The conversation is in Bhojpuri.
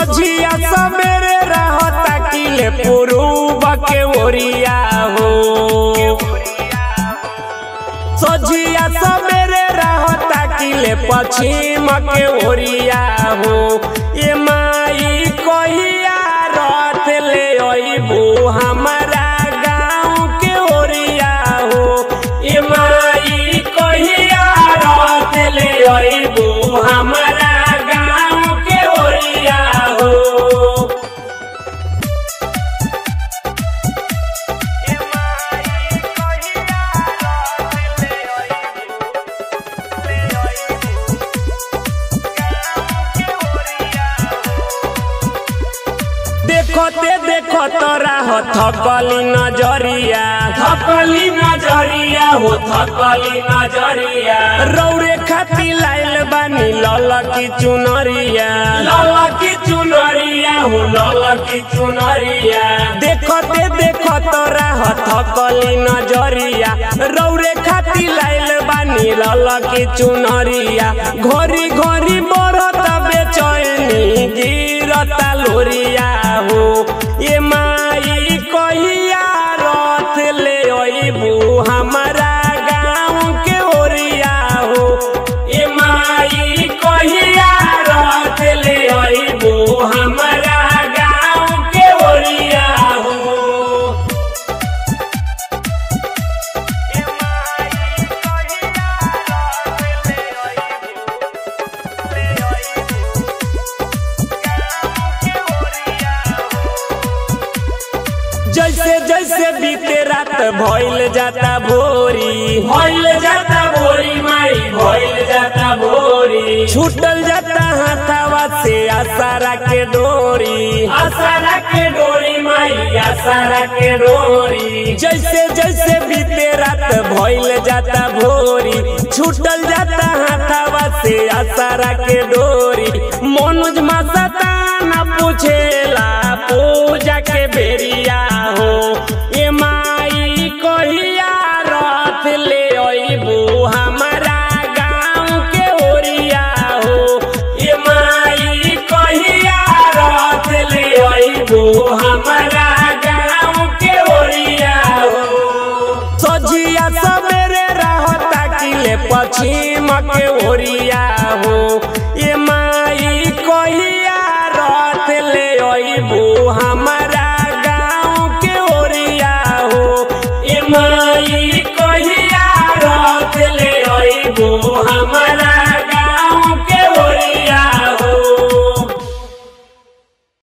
सोझिया सबेरे रहता किले पुरूब के ओरिया हो सोझिया सबेरे रहता किले पश्चिम के ओरिया हो ये माई कहिया रथ ले अइबू हमारा गाँव के ओरिया हो ये माई कहिया रथ ले अइबू हमारा गाँव के ओरिया हो देखते देखो तोरा हो थकली नजरिया थकली नजरिया हो थकली नजरिया रौरे खाती लाइल बानी ललकी चुनरिया ललकी चुनरिया हो ललकी चुनरिया देखते देखो तोरा हो थकली नजरिया रौरे खाती लाइल बानी ललकी चुनरिया घोरी घोरी बरत बेचैनी गिरता लोरिया हो ये माई कहिया रथ ले अइबू हमारा गाँव के ओरिया हो ये माई कहिया रथ ले अइबू हमारा गाँव के ओरिया हो जैसे जैसे बीते रात भइल जाता भोरी भइल जाता भोरी माई भइल जाता भोरी छूटल जाता हाथावा से आसारा के डोरी आसारा के डोरी माई आसारा के डोरी जैसे जैसे बीते रात भइल जाता भोरी छूटल जाता हाथावा से आसारा के डोरी मनोज मासता ना पूछेला पूजा के बेरिया हो ये माई कहिया रथ ले अइबू हमारा गाँव के ओरिया हो ये माई कहिया रथ ले अइबू हमारा गाँव के ओरिया हो सोझिया सबेरे रहता किले पछी